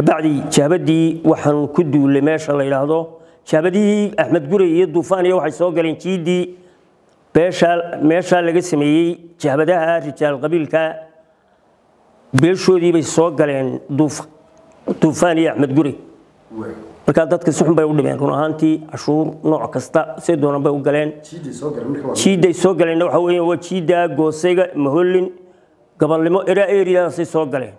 kabacdi jaabadii waxaan ku duulay meesha la yidhaahdo jaabadihii axmed gurey iyo duufaan iyo waxay soo galeen jiidii meeshaa laga sameeyey jaabadaha rijaal qabiilka beeshoodii bay soo galeen duufaan iyo axmed gurey markaa dadka si xun bay u dhibeen run ahaantii cashuur nooc kasta say doonan bay u galeen jiidday soo galeenna waxa weeye waa jiidda goosayga mahollin gabalnimo eraa eriyadaasay soo galeen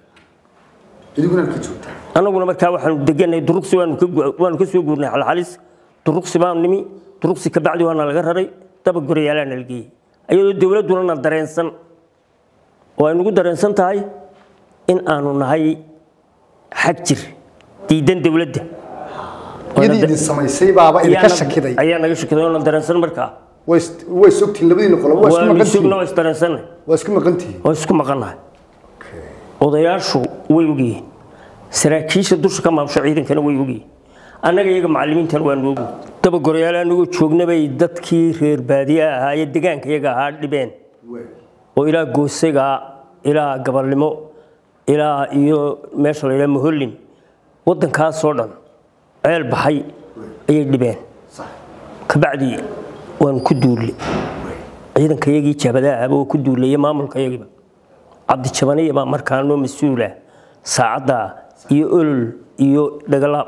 annaguna markaa waxaanu deganay duruqsi waanu ka soo guurnay xalxalis duruqsi baanu nimi duruqsi kabacdi waana laga raray daba gorayaalaana la geeyey ayadoo dowladduna na dareensan oo ay nagu dareensan tahay in aanu nahay xag jir diidan dowladda iyadii idin samaysay baaba idinka shakiday ayaa naga shakiday oo na dareensan markaa way sogtiin labadiina qolo waa isku waanu maqan sugna tihiin waa isdareensanay waa isku maqan tihiin oo isku maqannahay odayaashu way ogyihiin saraakiisha dusha ka maamsho ciidankana way ogyihiin annaga iyaga macallimiintana waanu ogi dabagorayaal anagoo joognabay dadkii reer baadiye ahaa iyo degaanka iyaga ahaa dhibeen oo ilaa goosayga ilaa gabalnimo ilaa iyo meesha la yidhaha mahollin waddankaasoo dhan ceel baxay ayay dhibeen kabacdi waanu ku duulle ciidanka iyagii jabadaha ahaba oo ku duuleeye maamulka iyagiiba cabdijabaniya baa markaa noo mas-uula saacadda iyo olol iyo dhagalaab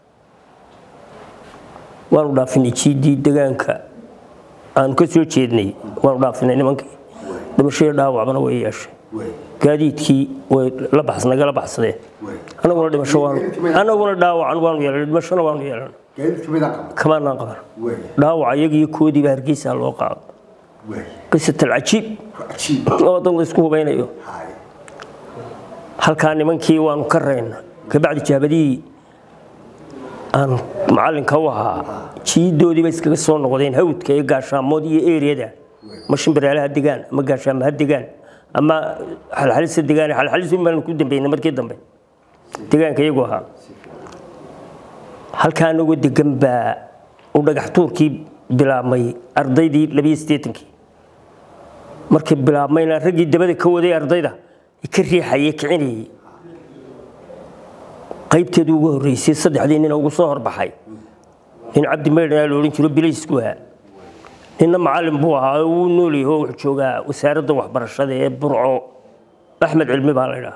waanu dhaafinay jiidii degaanka aanu ka soo jeednay waanu dhaafinay nimankii dhimashadii dhaawacbana way yeeshay gaadiidkii way la baxs nagala baxsadeen anaguna dhimasho waanu anaguna dhaawacan waanu yeelanay dhimashona waanu yeelanay gaadiidka midaa qaban kamaanaan qaban dhaawaca iyagiiyo koodiiba hargeysa loo qaado qisatal cajiib cajiib oo dad la isku hubaynayo Hay. halkaa nimankii waanu ka reyna kabacdi jaabadihii aan macallinka u ahaa jiidoodiiba iskaga soo noqdeen hawdka iyo gaashaamood iyo eriyada ma shimbiraalaha degaan ama gaashaamaha degaan ama xalxalisa degaan xalxalis un baanu ku dambeynay markii dambe degaanka iyagu ahaa halkaa anagoo degan baa uu dhagax tuurkii bilaabmay ardaydii labiyo siddeetankii markii bilaabmayna raggii dabada ka waday ardayda ka riixayay kicinayay qaybteedu ugu horreysay saddexdii nin ugu soo horbaxay nin cabdi maydhanaa la odhan jiro bilaysku ahaa ninna macallin buu ahaa oo wuu nool yahay oo wuxuu joogaa wasaaradda waxbarashada ee burco axmed cilmi baa la ydhaha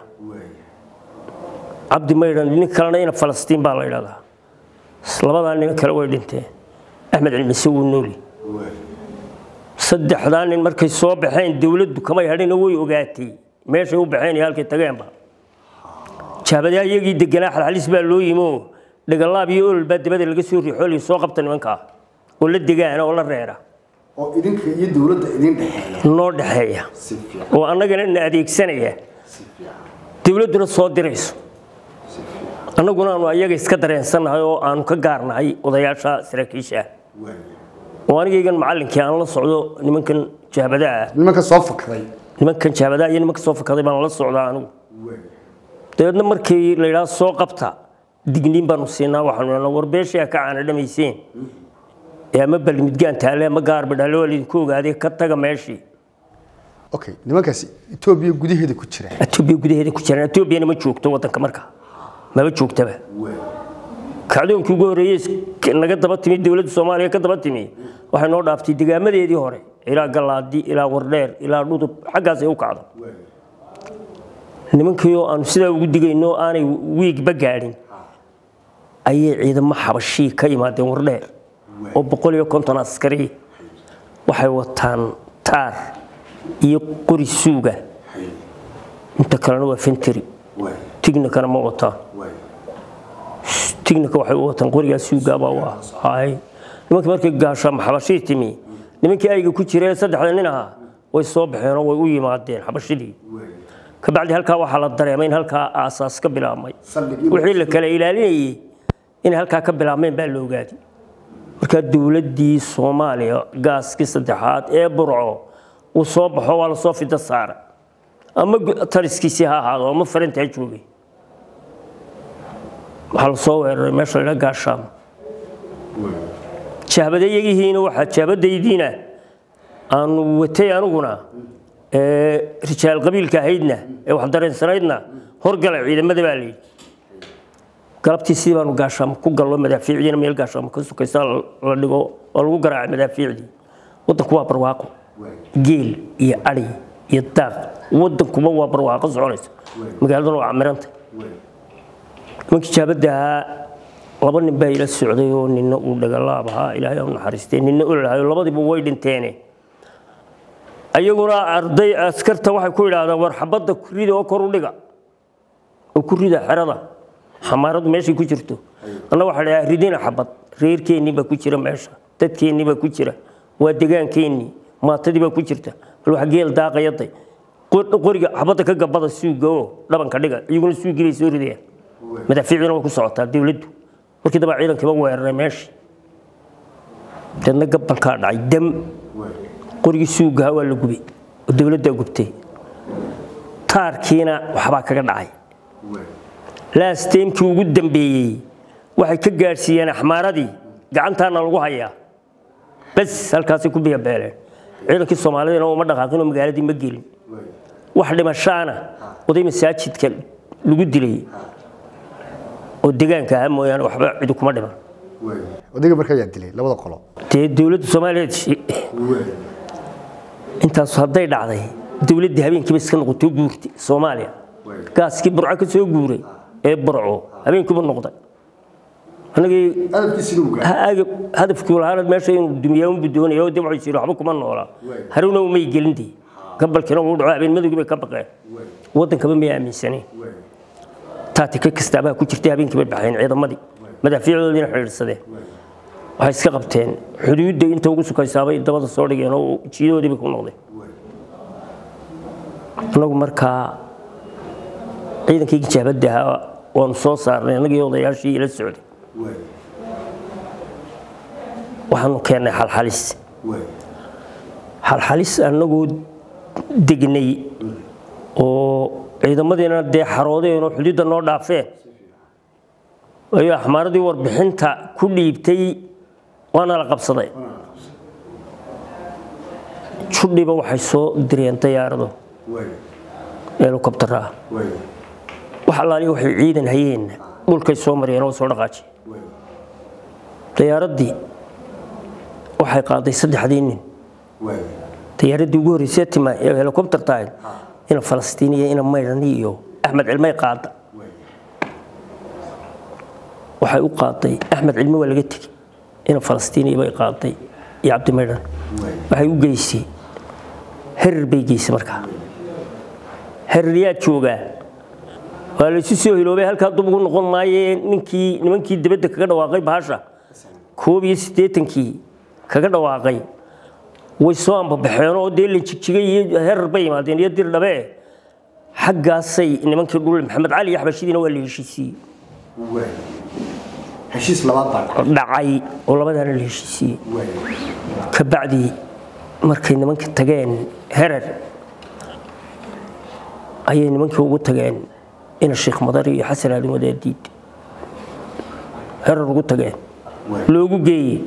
cabdi maydhan nin kalena ina falastiin baa la ydhahdaa labadaa nin kale way dhinteen axmed cilmi se wuu nool yahay saddexdaa nin markay soo baxeen dowladdu kamay hadhina way ogaatay meeshay u baxeen iyo halkay tageenba jaabadaha iyagii deganaa xalxalis baa loo yimi oo dhagalaab iyo olol baa dabada laga soo riixoolay soo qabta nimankaa oo la degaana oo la reera oo idinka iyo dowladda idin dhexeeya noo dhexeeya si fiican oo annagana na adeegsanaya si fiican dowladduna soo dirayso annaguna aanu ayaga iska dareensannahay oo aanu ka gaarnahay odayaasha saraakiisha ah waay oo anigaygan macallinkii aan la socdo nimankan jaabadaha ah nimanka soo fakray nimankan jaabadaha iyo nimanka soo fakaday baan la socdaa anigu waay dabeedna markii la yidhaha soo qabta digniin baanu siinaa waxaanu idhahnaa war beeshii ha ka caana dhamayseen ee ama balmidgaan taale ama gaarba dhale waa laydinku ogaaday ka taga meeshii okay nimankaasi etoobiya gudaheeda ku jira etoobiya gudaheeda ku jiraan etoobiyana ma joogto waddanka marka maba joogtaba kacdoonkii ugu horreeyey is- naga daba timi dowladda soomaaliya ka daba timi waxay noo dhaaftay degaamadeedii hore ilaa galaadi ilaa wardheer ilaa dhudub xaggaas ay u kacdo nimankii oo aanu sidaa ugu digayno aanay wiigba gaadhin ayay ciidamo xabashii ka yimaadeen wardheer oo boqol iyo konton askari waxay wataan taar iyo qori suuga inta kalena waa fenteri tignikana ma wataan tignika waxay u wataan qorigaa suugaabaa u ahay nimankii markii gaashaama xabashii timi nimankii ayga ku jira ee saddexda nin ahaa way soo baxeen oo way u yimaadeen xabashidii kabacdi halkaa waxaa la dareemay in halkaa aasaas ka bilaabmay Saldhigii wixii la kala ilaalinayay inay halkaa ka bilaabmeen baa la ogaaday markaa dowladdii soomaaliya gaaskii saddexaad ee burco uu soo baxo waa lasoo fida saara ama gu- taliskiisii ha ahaado ama farinta ha joogay waxaa lasoo weeraray meesha la gaashaamo jaabadayagihiina waxaa jaabadaydiina aanu watay aniguna ee rijaal qabiilka ahaydna ee wax dareensanaydna horgala ciidamada baa layidhi galabtii sidii baanu gaashaamo ku gallo madaafiicdiina meel gaashaamo ka sukaysa la dhigo oo lagu garaacay madaafiicdii waddanku waa barwaaqo geel iyo adhi iyo daaq waddankuba waa barwaaqo soconaysa magaaladuna waa camiranta nimankii jaabadda ahaa laba nin baa ila socday oo nina uu dhagalaab ahaa ilaahay u naxariistay nina ololahayo labadiiba way dhinteene ayaguna arday askarta waxay ku yidhaahdaan war xabadda rida oo kor u dhiga oo ku rida xerada xamaaradu meeshay ku jirto anna waxaa dhahaa ridina xabad reerkeennii baa ku jira meesha dadkeennii baa ku jira waa degaankeennii maatadii baa ku jirta bal wax geel daaqayaday qoriga xabadda ka gabada suuga oo dhabanka dhiga iyaguna suugii bay soo ridayaan madaafiicdina way ku socotaa dowladdu markii daba ciidankiiba weeraray meeshii deedna gabalkaa dhacay dam qorigii suugaha waa la gubay oo dowladdaa gubtay taarkiina waxbaa kaga dhacay laasteemkii ugu dambeeyey waxay ka gaadhsiiyeen axmaaradii gacantaana lagu hayaa bas halkaasay ku biyabeeleen ciidankii soomaalidina uma dhaqaaqinoo magaaladii ma gelin wax dhimashaana oday masaajidka lagu dilay oo degaanka ahaa mooyaane waxba cidi kuma dhiman odayga markaa ayaa dilay labada qolo dee dowladda soomaaliyeed intaas hadday dhacday dowladdii habeenkiiba iska noqotay guurtay soomaaliya gaaskii burco ka soo guuray ee burco habeenkiiba noqday anagii hadafkii lahaana meesha inuu dumiyaa unbu doonaya oo dib waxay jiri waxba kuma noolaa haruna umay gelindii gabalkiina uu dhaco habeen madowgii bay ka baqeen waddankaba may aaminsaneen taatika kastaabaa ku jirtay habeenkii bay baxeen ciidamadii madaafiicdoodiina xidhiidhsadeen waxay iska qabteen xuduudda inta ugu sukaysaabay dabada soo dhigeen oo jiidadoodii bay ku noqdeen annagu markaa ciidankii gijaabadda ahaa waanu soo saarnay annagii odayaashii ila socday waxaanu keennay xalxalis xalxalis annagoo degnay oo ciidamadiina dee xaroodeenoo xuduudda noo dhaafeen ayuu axmaaradii warbixinta ku dhiibtay waana la qabsaday judhiba waxay soo direen dayaarado helikobtara wax allaaliya waxay ciidan hayeen dhulkay soo mariyeen oo soo dhaqaajiy dayaaradii waxay qaaday saddexdii nin dayaaradii ugu horreysay tima ee helikobtar tahayd ina falastiiniya ina maydhani iyo axmed cilmay qaada waxay u qaaday axmed cilmi waa laga tegey ina falastiiniya bay qaaday iyo cabdi maydhan waxay u geysay herir bay geysay markaa herir yaa joogaa waa laysu soo hiloobay halkaa dub ugu noqon maayee ninkii nimankii dibadda kaga dhawaaqay bahasha koob iyo siddeetankii kaga dhawaaqay way soo ambabaxeen oo dee lanjigjigay iyo herar bay yimaadeen iyo dir dhabe xaggaasay nimankii dhul maxamed cali iyo xabashidiina waa la heshiisiiyey heshiis labaad baa dhacay oo labadaana la heshiisiiyey ka bacdi markay nimankii tageen herar ayay nimankii ugu tageen ina sheekh madar iyo xasan aadan wadaadiid herar ugu tageen loogu geeyey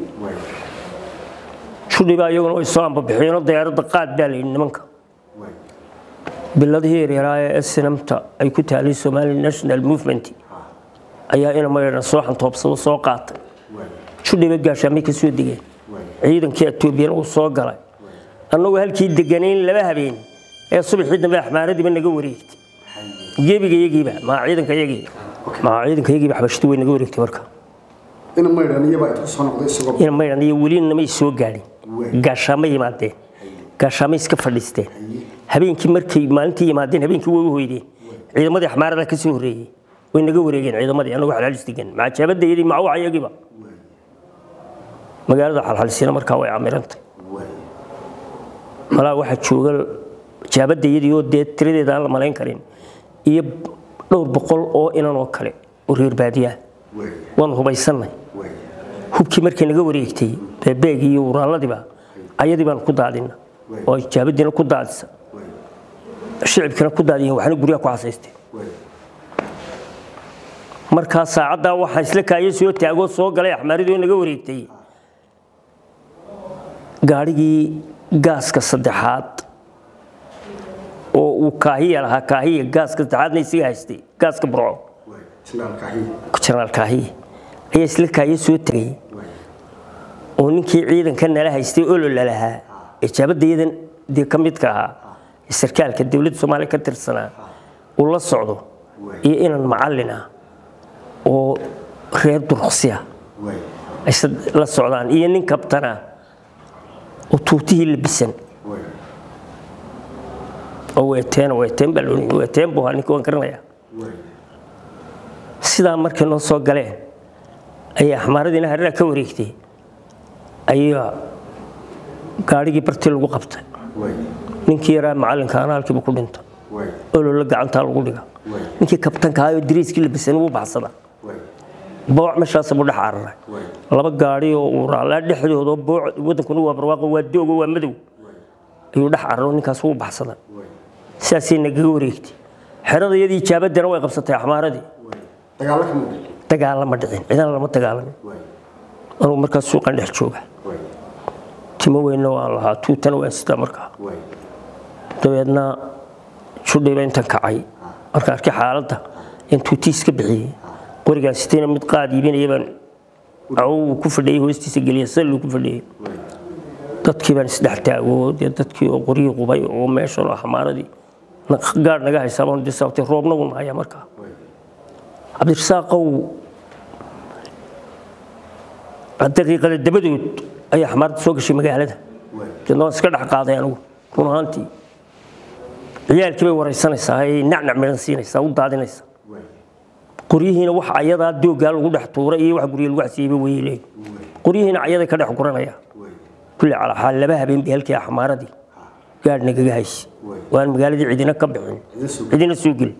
judhiba iyaguna way soo ambabixiyeenoo dayaaradda qaad baa layidhi nimanka biladihii yaryaaraa ee snamta ay ku taalay somali national movement ayaa ina maydhan soo xantoobsado soo qaatay judhiba gaashaamay ka soo degeen ciidankii etoobiyana uu soo galay annagoo halkii deganayn laba habeen ee subaxii dambe axmaaradiiba naga wareegtay gebiga yagiiba maa ciidanka yagii maa ciidanka yagiiba xabashadu way naga wareegtay marka ina maydhan iyaba intu soo noqday isagoo ina maydhan iyo weli namay soo gaadhin gaashaamo yimaadeen gaashaamo iska fadhiisteen habeenkii markay maalintii yimaadeen habeenkii way u hoydeen ciidamadii axmaarada ka soo horreeyey way naga wareegeen ciidamadii annagu xalxalis degan macajaabadda iyadii macawaca iyagiiba magaalada xalxalisina markaa way camirantay malaa waxaa jooga jaabadda iyadii oo dee tiradeeda aan la malayn karin iyo dhowr boqol oo inan oo kale oo reer baadiyaa waanu hubaysannay hubkii markay naga wareegtay beebeegii iyo uraaladiiba ayadii baan ku daadina oo jaabadiina ku daadisa shicibkina ku daadiyen waxna guryaha ku xasaysteen markaa saacaddaa waxaa isla kaayo soo taagoo soo galay axmaaridoo naga wareegtay gaadhigii gaaska saddexaad oo uu kaahiya lahaa kaahiya gaaska saddexaadna isaga haystay gaaska burco jenaraal kaahiye ayaa isla kaahiye soo tegay oo ninkii ciidanka nala haystay olola lahaa ee jaabadayadan dee ka midka ahaa ee sarkaalka dowladda soomaaliya ka tirsanaa uu la socdo iyo inan macallin ah oo reer duruqsiya ay la socdaan iyo nin kabtana oo tuutihii labisan oo weeteen weeteen baa loodhan weeteen buu ahaa ninka waan garanayaa sidaa markay noo soo galeen ayaa axmaaradiina hareeraha ka wareegtay ayaa gaadhigii bartii lagu qabtay ninkii yaraa macallinka ana halkiiba ku dhinta olola gacantaa lagu dhiga ninkii kabtanka ahaayoo dariiskii labisan wuu baxsada booc meeshaas buu dhex cararay laba gaadhi oo uu raallaa dhexdooda booc wadankuna waa barwaaqo waa doogo waa madow ayuu dhex cararo ninkaas wuu baxsada sidaasay nagaga wareegtay xerada iyadii ijaabadana way qabsatay axmaaradii dagaalama dhicin cidana lama dagaalamin anugu markaas suuqan dhex jooga timo weynna waan lahaa tuutana waan sitaa markaa dabeedna judhiba intan kacay markaan arkay xaaladda in tuutii iska bixiyey qorigaan sitayna mid qaad iibinaya baan cawow ku fadhiyey hoostiisa geliya salluu ku fadhiyey dadkii baan isdhex taago dee dadkii oo qoryii qubay oo meeshan oo xamaaradii gaadh naga haysaabaan dee sababtay roobnagu nahaya markaa cabdirasaaqow daqiiqada dabadood ayaa xamaarada soo gashay magaalada deedna waan iska dhex qaaday anigu run ahaantii ciyaalkii bay waraysanaysaa ay nacnac midhan siinaysaa u daadinaysaa qoryihiina wax ayadaa dooggaa lagu dhex tuuray iyo wax gurya lagu xasiibay wayay leeyihin qoryihiina ayaday ka dhex guranaya kulli calaa xaal laba habeen bay halkii axmaaradii gaadh nagaga haysi waan magaaladii cidina ka bixin cidina soo gelin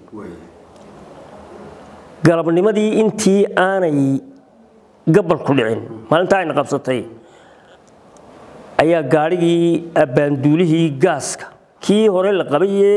galabnimadii intii aanay gabalku dhicin maalinta ayna qabsatay ayaa gaadhigii abbaanduulihii gaaska kii hore la qabayee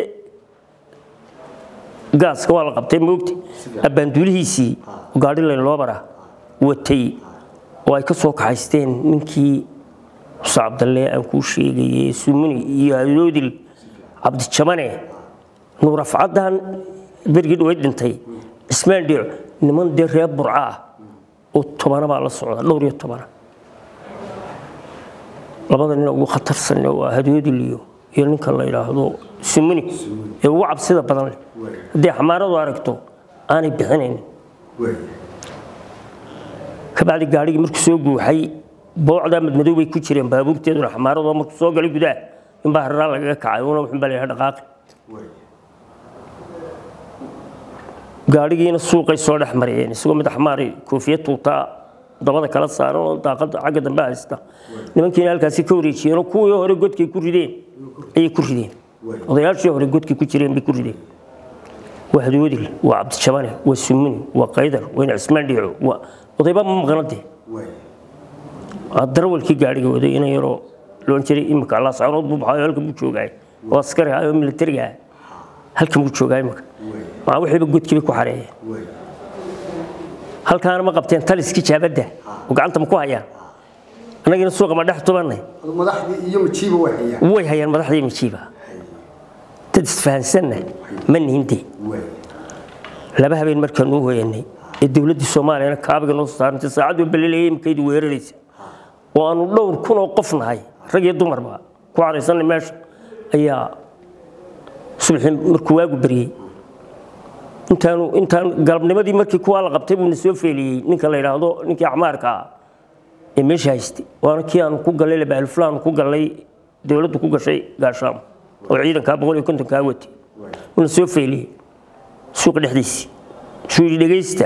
gaaska waa la qabtay moogta abbaanduulihiisii gaadhi laynloobara watay oo ay ka soo kaxaysteen ninkii muse cabdalle aan kuu sheegayey sumuni iyo adoodil cabdijabane nuurafcaddan bergii dhaweyd dhintay cismaan dhiico niman dee reer burca ah oo tobana baa la socda dhowr iyo tobana labada nin ugu khatarsan waa hadoodil iyo iyo ninka la yidhaahdo sumuni ee ugu cabsida badan leh haddii xamaaradu aragto aanay bixinayn kabacdi gaadhigii markuu soo guuxay boocdaa madmadow bay ku jireen baabuurteeduna xamaaradoo markuu soo galay gudaha inbaa haraa lagaga kacay una wuxun baa la yidhaha dhaqaaqi gaadhigiina suuqay soo dhex mariyeen isagoo mid axmaari koofiya tuutaa dabada kala saaran oo daaqada xagga dambe haysta nimankiina halkaasi ka wareejiyeenoo kuwii hore godkay ku rideen ayay ku rideen odayaashii hore godkay ku jireen bay ku rideen waa hadoodil waa cabdijabane waa sumuni waa qaydar wayna cismaan dhiico waa odayba ma maqnade darawalkii gaadhiga waday ina yaroo loon jiray imika allah sacrood buu baxayo halkan buu joogaay oo askari ah oo militariga ah halkan buu joogaa imika maa wixiiba godkii bay ku xareeyeen halkaana ma qabteen taliskii jaabadda oo gacanta ma ku hayaan annagina suuqa ma dhex tubannay madaxdii iyo majiiba way hayaan way hayaan madaxdii majiiba dad isfahansanna ma nihinde laba habeen markaan u hoyanay ee dowladdii soomaaliyana kaabiga noo saarantay saacaddu ballelayay imikaydu weeraraysa oo aanu dhowr kun oo qof nahay rag iyo dumarba ku caraysanay meesha ayaa subaxii markuu waagu baryey intaanu intaan galabnimadii markii kuwaa la qabtay buu na soo feeliyey ninka la yidhaahdo ninkii acmaarka ah ee meesha haystay waana kii aanu ku gallay labaalfulaanu ku gallay dowladdu ku gashay gaashaamo oo ciidankaa boqol iyo kontonkaa watay uuna soo feeliyey suuqa dhexdiisii suu yidhi dhegaysta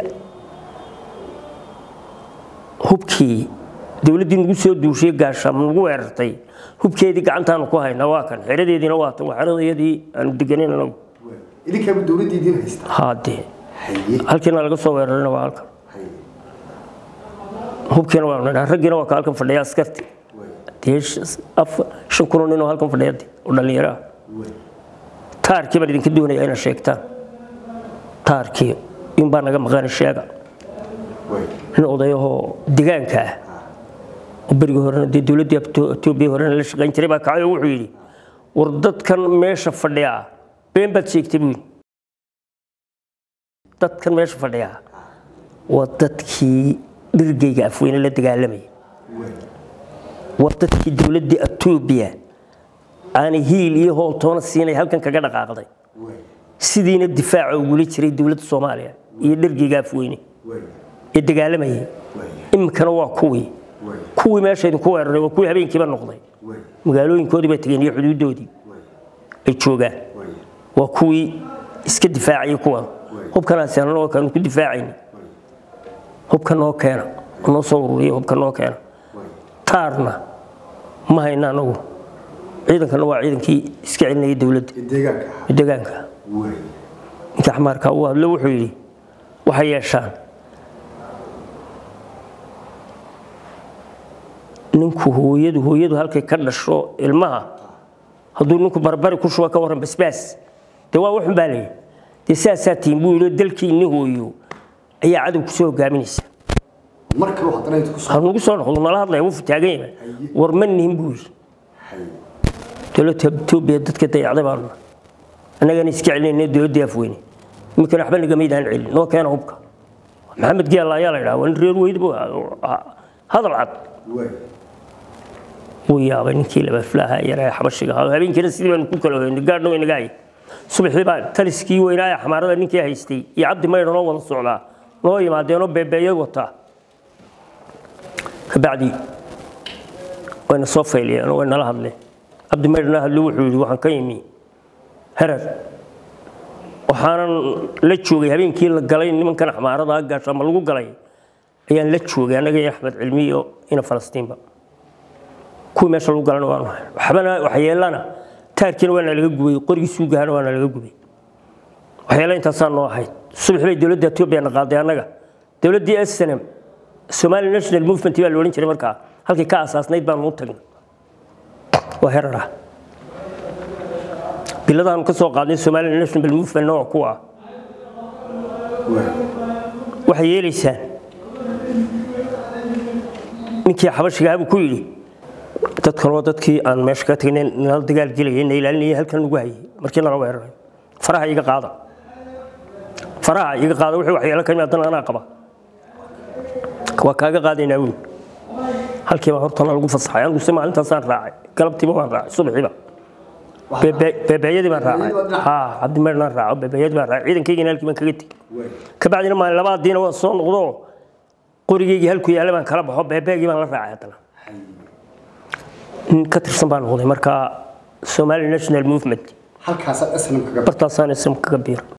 hubkii dowladdii nagu soo duushay gaashaamo nagu weerartay hubkeedii gacantaanu ku haynaa waa kan xeradeediina waa tan waa xeradayadii aanu deganayn anagu idinkaaba dowladdii idiin haystaa haadee haye halkiina laga soo weerarina waa halkan haye hubkiina waa nidhaa raggiina waa ka halkan fadhiya askarti dee sh- afar- shan kunoo nin oo halkan fadhiya dee, oo dhallinyaro ah taarkii baan idinka doonaya inaad sheegtaan taarkii in baa naga maqani sheega way nin odayahoo degaanka ah oo berigii horena dee dowladdii Abto- etoobiya horena la shaqayn jiray baa kacay oo wuxuu yidhi war dadkan meesha fadhiya been baad sheegtay buu yidhi dadkan meesha fadhiya waa dadkii dhirgeyga afweyne la dagaalamayay waa dadkii dowladda etoobiya aanay hiil iyo hooltoona siinay halkan kaga dhaqaaqday sidiina difaaca ugula jiray dowladda soomaaliya iyo dhirgeyga afweyne ee dagaalamayay iminkana waa kuwii kuwii meesha idinku weeraray waa kuwii habeenkiiba noqday magaalooyinkoodii bay tageen iyo xuduudoodii ay joogaan waa kuwii iska difaacayay kuwan hubkanaasi anagoo kaanu ku difaacayni hubka noo keena noo soo ururiya hubka noo keena taarna ma hayna anagu ciidankana waa ciidankii iska celinayay dowladda deegaanka ninka xamaarka uu hadlo wuxuu yidhi waxay yeeshaan ninku hooyadu hooyadu halkay ka dhasho ilmaha hadduu ninku barbari ku shuba ka warran basbaas dee waa wuxun baa leeyahy dee sidaasaa tihin buu yidhi dalkiinni hooyo ayaa cadow kusoo hogaaminaysa hanugu soo noqdo nala hadlaya wuu taagan yahay war ma nihin buu yidhi dowladda etoobiya dadka dayacday baanu annagana iska celinayna dowladdii afweyne iminkana waxba nagamaydaan celin noo keena hubka maxamed geela ayaa la yidhaha waa nin reer weyd buu hadal cad wuu yaabay ninkii labaflaaha yaree xabashiga ahaa habeenkiina sidii baanu ku kala hoynay gaadhna way naga hay subaxdii baa taliskii weynaa ee xamaarada ninkii haystay iyo cabdi maydha noo wada socdaa noo yimaadeenoo beebeeyay wataa kabacdi wayna soo fayliyeen oo way nala hadleen cabdi maydhna hadlo wuxuu yidhi waxaan ka yimi herer waxaanan la joogay habeenkii la galay nimankan xamaarada gaasha ama lagu galay ayaan la joogay annaga iyo axmed cilmi iyo ina falastiinba kuwii meesha lagu galana waanu hay waxbana waxyeelana taarkiina waana laga gubay qorigii suugahana waana laga gubay waxyeelo intaasaa noo ahayd subax bay dowladda etoobiya na qaaday annaga dowladdii snm somali national movement baa la odhan jiray markaa halkii ka asaasnayd baanu u tagnay waa herara biladaanu ka soo qaadnay somali national movement nooc kuwa ah waxay yeelaysaan ninkii xabashiga habuu ku yidhi dadkan waa dadkii aan meesha ka tagnay nala dagaal gelayay na ilaalinayay halkan lagu hayay markii nala weeraray faraha iga qaada faraha iga qaada wixii waxyeelo ka yimaadana anaa qaba waa kaaga qaadaynaa wiil halkiiba hortana lagu fasaxay anigu se maalintaasaan raacay galabtiiba waan raacay subaxiiba beebeeyadii baan raacay ha cabdimeernaan raaco beebeeyadii baan raacay ciidankaygina halkii baan kaga tegey kabacdina maalin labaadiina waan soo noqdo qorigaygii halku yaalla baan kala baxo beebeegii baan la raacay haddana nin ka tirsan baan noqday markaa somali national movement halkaasaa snm kaga bartaasaan ism kaga biir